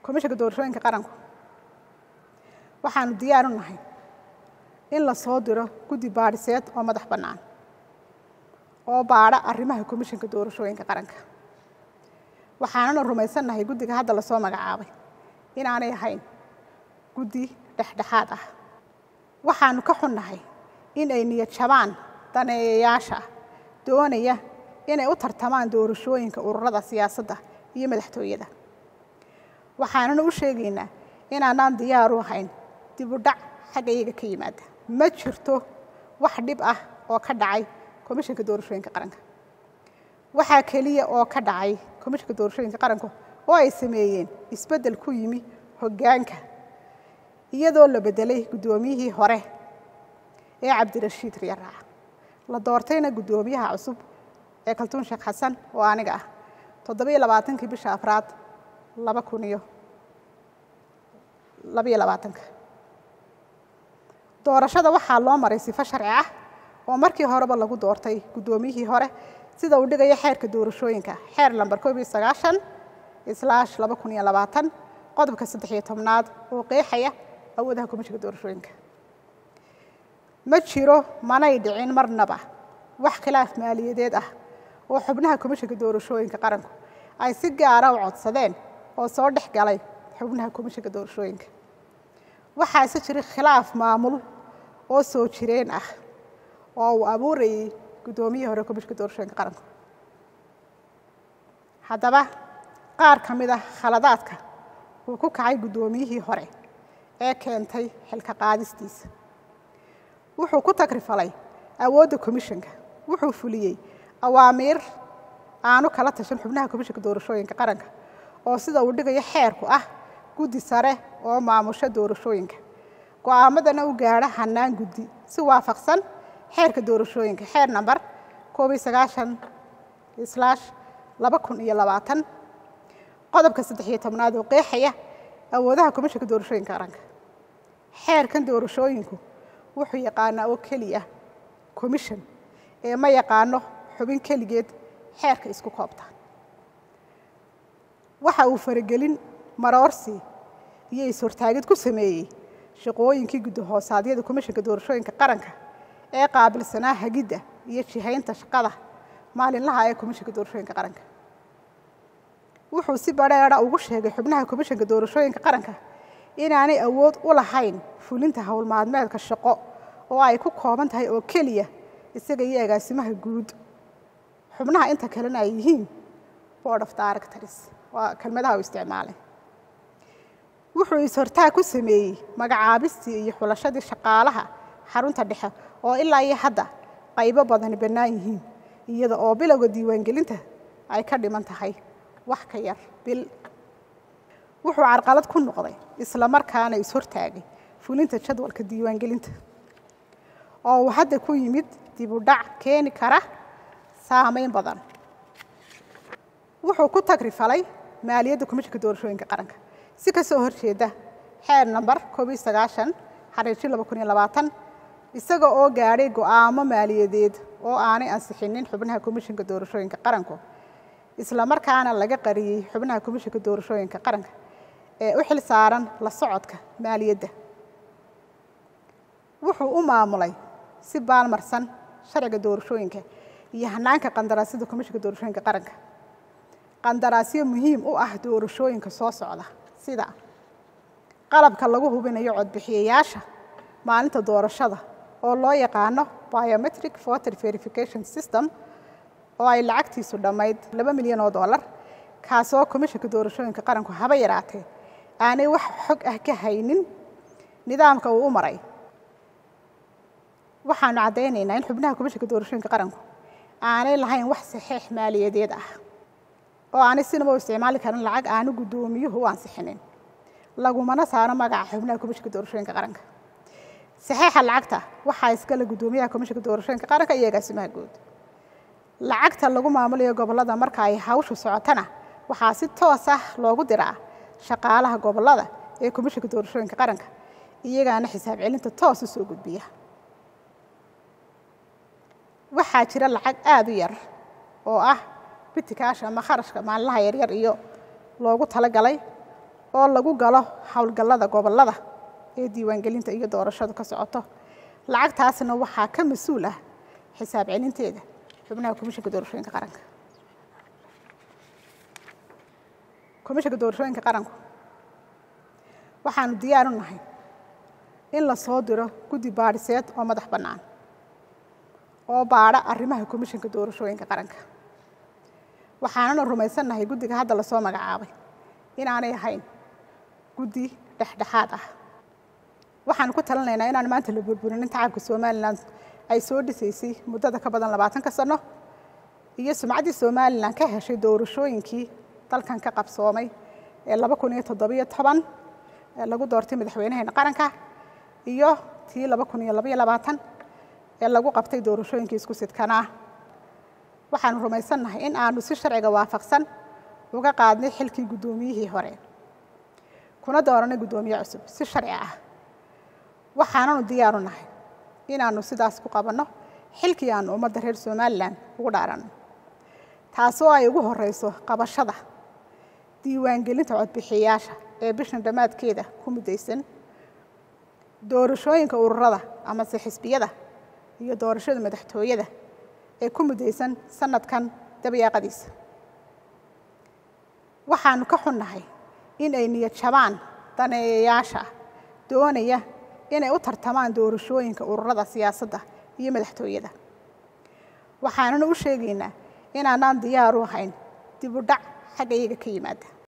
komishanka doorashooyinka qaranku waxaanu diyaar u nahay in la soo diro guddi baadhiseed oo madax bannaan oo baadha arrimaha komishanka doorashooyinka qaranka waxaanana rumaysannahay guddiga hadda lasoo magacaabay inaanay ahayn guddi dhexdhexaad ah waxaanu ka xunnahay in ay niyad jabaan daneeyayaasha doonaya inay u tartamaan doorashooyinka ururada siyaasadda iyo madaxtooyada waxaanana u sheegaynaa inaanaan diyaar u ahayn dib u dhac xagga iyaga ka yimaada ma jirto wax dhib ah oo ka dhacay komishanka doorashooyinka qaranka waxaa keliya oo ka dhacay komishanka doorashooyinka qaranka oo ay sameeyeen isbeddel ku yimi hoggaanka iyadoo la beddelay guddoomiyihii hore ee cabdirashiid riyaraac la doortayna guddoomiyaha cusub ee kaltuun sheekh xasan oo aniga ah toddobiyo labaatankii bisha afraad laba kun iyo labayo labaatanka doorashada waxaa loo maray sifo sharci ah oo markii horeba lagu doortay guddoomiyihii hore sida uu dhigayo xeerka doorashooyinka xeer lamber koob iyo sagaashan islaash laba kun iyo labaatan qodobka saddex iyo tobnaad oo qeexaya awoodaha komishanka doorashooyinka ma jiro manay dhicin marnaba wax khilaaf maaliyadeed ah oo xubnaha komishanka doorashooyinka qaranku ay si gaara u codsadeen oo soo dhex galay xubnaha komishanka doorashooyinka waxaase jira khilaaf maamul oo soo jireen ah oo uu abuurayay guddoomiyihii hore komishanka doorashooyinka qaranku haddaba qaar ka mid ah khaladaadka uu ku kacay guddoomiyihii hore ee keentay xilka qaadistiisa wuxuu ku tagrifalay awoodda komishanka wuxuu fuliyey awaamiir aanu kala tashan xubnaha komishanka doorashooyinka qaranka oo sida uu dhigayo xeerku ah guddi sare oo maamusho doorashooyinka go'aamadana u gaadha hannaan guddi si waafaqsan xeerka doorashooyinka xeer namber koob iyo sagaashan islaash laba kun iyo labaatan qodobka saddex iyo tobnaad oo qeexaya awoodaha komishanka doorashooyinka qaranka xeerkan doorashooyinku wuxuu yaqaanaa oo keliya commission ee ma yaqaano xubin keligeed xeerka isku koobta waxa uu faragelin maroorsi iyo is-hortaagid ku sameeyey shaqooyinkii guddahoosaadiyada komishanka doorashooyinka qaranka ee qaabilsanaa hagidda iyo jihaynta shaqada maalinlaha ee komishanka doorashooyinka qaranka wuxuu si badheedha ugu sheegay xubnaha komishanka doorashooyinka qaranka inaanay awood u lahayn fulinta howlmaalmeedka shaqo oo ay ku kooban tahay oo keliya isaga iyo agaasimaha guud xubnaha inta kalena ay yihiin board of directors waa kelmadaha uu isticmaalay wuxuu is-hortaag ku sameeyey magacaabistii iyo xulashadii shaqaalaha xarunta dhexe oo ilaa iyo hadda qaybo badani bannaan yihiin iyada oo bilowga diiwaangelinta ay ka dhiman tahay wax ka yar bil wuxuu carqalad ku noqday isla markaana is-hortaagay fulinta jadwalka diiwaangelinta oo uu hadda ku yimid dib u dhac keeni kara saamayn badan wuxuu ku tagrifalay maaliyadda komishanka doorashooyinka qaranka si ka soo horjeeda xeer namber koob iyo sagaashan xariirji laba kun iyo labaatan isaga oo gaadhay go'aamo maaliyadeed oo aanay ansixinin xubnaha komishanka doorashooyinka qaranku isla markaana laga qariyey xubnaha komishanka doorashooyinka qaranka ee u xil saaran la socodka maaliyadda wuxuu u maamulay si baalmarsan sharciga doorashooyinka iyo hanaanka qandaraasyada komishanka doorashooyinka qaranka qandaraasyo muhiim u ah doorashooyinka soo socda sida qalabka lagu hubinayo codbixiyayaasha maalinta doorashada oo loo yaqaano biometric voter verification system oo ay lacagtiisu dhammayd laba milyan oo dollar kaasoo komishanka doorashooyinka qaranku haba yaraatee aanay wax xog ah ka haynin nidaamka uu u maray waxaanu caddaynaynaa in xubnaha komishanka doorashooyinka qaranku aanay lahayn wax saxiix maaliyadeed ah oo aanay sinaba u isticmaali karin lacag aanu guddoomiyuhu u ansixinin lagumana saaro magaca xubnaha komishanka doorashooyinka qaranka saxiixa lacagta waxaa iskale guddoomiyaha komishanka doorashooyinka qaranka iyo agaasimaha guud lacagta lagu maamulayo gobollada marka ay hawshu socotana waxaa si toos ah loogu diraa shaqaalaha gobollada ee komishanka doorashooyinka qaranka iyagaana xisaab celinta toos u soo gudbiya waxaa jira lacag aada u yar oo ah bitikaasha ama kharashka maalinlaha yaryar iyo loogu talagalay oo lagu galo howlgallada gobollada ee diiwaangelinta iyo doorashadu ka socoto lacagtaasna waxaa ka mas-uul ah xisaab celinteeda xubnaha komishanka doorashooyinka qaranka komishanka doorashooyinka qaranku waxaanu diyaar u nahay in la soo diro guddi baadhiseed oo madax bannaan oo baadha arrimaha komishanka doorashooyinka qaranka waxaanana rumaysannahay guddiga hadda lasoo magacaabay inaanay ahayn guddi dhexdhexaad ah waxaanu ku talinaynaa inaan maanta la burburinin tacabka somalilan ay soo dhisaysay muddada ka badan labaatanka sano iyo sumcaddii somalilan ka heshay doorashooyinkii dalkan ka qabsoomay ee laba kun iyo toddobiyo toban ee lagu doortay madaxweynaheena qaranka iyo tii laba kun iyo labaiyo labaatan ee lagu qabtay doorashooyinkii isku sidkanaa waxaanu rumaysannahay in aanu si sharciga waafaqsan uga qaadnay xilkii guddoomiyihii hore kuna dooranay guddoomiye cusub si sharci ah waxaananu diyaaru nahay inaanu sidaas ku qabanno xilkii aanu ummadda reer somalilan ugu dhaaranno taasoo ay ugu horeyso qabashada diiwaangelinta codbixiyayaasha ee bishan dhammaadkeeda ku muddaysan doorashooyinka ururada amase xisbiyada iyo doorashada madaxtooyada ee ku muddaysan sanadkan dabayaaqadiisa waxaanu ka xunnahay in ay niyad jabaan daneeyayaasha doonaya inay u tartamaan doorashooyinka ururada siyaasadda iyo madaxtooyada waxaanana u sheegaynaa inaanaan diyaar u ahayn dib u dhac xagga iyaga ka yimaada